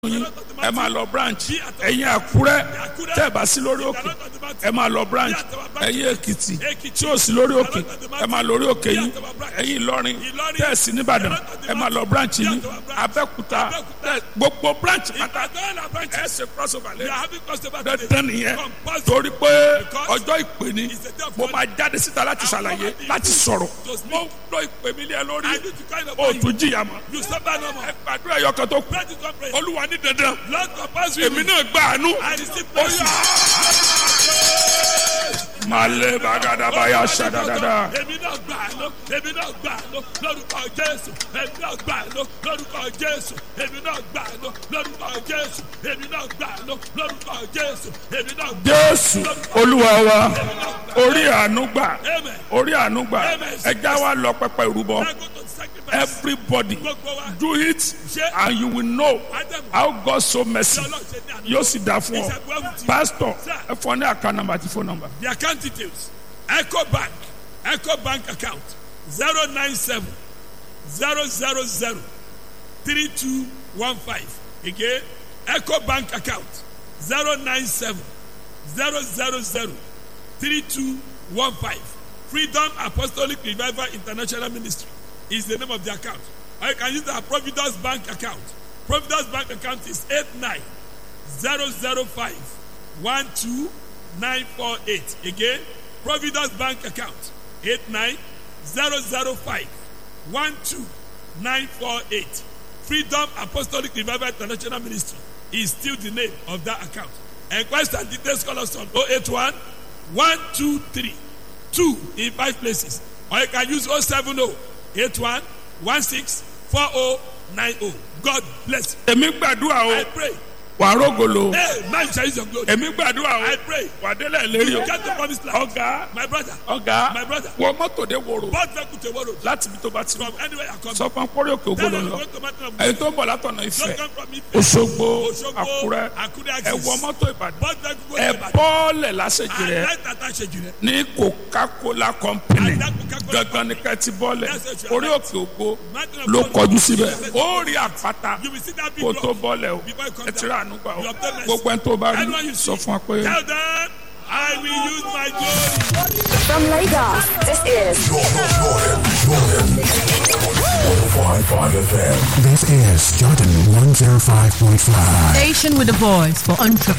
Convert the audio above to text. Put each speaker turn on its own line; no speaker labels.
yín ẹ máa lọ branch ẹ̀yin àkúrẹ́ tẹ́ ẹ bá sí lórí òkè ẹ máa lọ branch ẹ̀yin èkìtì tí ò sí lórí òkè ẹ máa lórí òkè yín ẹ̀yin ìlọrin tẹ́ ẹ sí nìbàdàn ẹ máa lọ branch yín abẹ́kúta tẹ́ ẹ- gbogbo branch pátá ẹ ṣe cross over lẹ́yìn dandan nìyẹn torí pé ọjọ́ ìpè ni mo máa jáde síta láti ṣàlàyé láti sọ̀rọ̀ mo lọ ìpè mi lé ẹ lórí o tún jìyà mọ́
You suffer no more.
ẹ gbàdúrà ẹyọkan tó kù
Pray to God, pray.
olúwa ní dandan
Lord, compassion with
èmi
me.
náà gbà àánú
I receive mercy.
malẹ bagadabaya ṣadadada
Èmi náà gbà ló, èmi náà gbà ló, lórúkọ Jésù. Èmi náà gbà ló, lórúkọ Jésù. Èmi náà gbà ló, lórúkọ Jésù. Èmi náà gbà ló, lórúkọ Jésù. Èmi náà gbà
jésù olúwa wa orí àánú gbà
Amen.
orí àánú gbà ẹja wa lọ pẹpẹ ìrúbọ
I go to sacrifice.
everybody
Gbogbo wa.
do it and you will know how God so mercy
Ọlọ́run ṣe ní àná.
yóò sì dá fún ọ pastor ẹ fọ ní àká nàmbà àti fóònù nàmbà
The account details. Echo Bank. Echo Bank account. 097 000 3215. Again, Echo Bank account. 097 000 3215. Freedom Apostolic Revival International Ministry is the name of the account. Or you can use the Providence Bank account. Providence Bank account is 89 005 12948. Again, Providence Bank account 89005 12948. Freedom Apostolic Revival International Ministry is still the name of that account. Enquest and details call us on 081 123 2 in five places. Or you can use 070 81 16 4090. God bless you.
èmi gbàdúrà o
I pray.
wà rógolo
Hey, man shall use your glory.
èmi gbàdúrà o
I pray.
wà délẹ̀ lérí o
You get the promised land.
ọ̀gá
My brother.
ọ̀gá
My brother.
wọ mọ́tò dé wòrò
Both vehicle to Woro.
láti ibi tó bá ti
From anywhere I come.
sọ fún akórí òkè
Tell
ògbóló
them
lọ
to go to Mountain of
ẹ̀yin tó ń bọ̀ látọ̀nà
Don't
ìfẹ́
come from Ife.
Òṣogbo
Òṣogbo,
Àkúrẹ́
Àkúrẹ́
ẹ
axis.
wọ mọ́tò Ìbàdàn
Both vehicle go
ẹ
to Ibadan.
bọ́ọ̀lẹ̀ lásèjì
I
rẹ
like that I said you.
ní Coca-Cola company
And that Coca-Cola
gangan ní kẹ́ ti bọ́ọ̀lẹ̀
That's what you
orí
are
òkè ògbó
Mountain of
ló
God.
kọjú síbẹ̀ ó rí àpáta
You will see that big
kó tó
rock.
bọ́ọ̀lẹ̀ o
Before you come
ẹ ti rà ànú gbà o
You obtain mercy.
gbogbo ẹni tó bá rí
Anyone you
sọ
see,
fún wa pé.
Tell them I will use my glory.
From Lagos, this is
105.5 FM.
This is Jordan 105.5.
Station with a voice for entrepreneurs.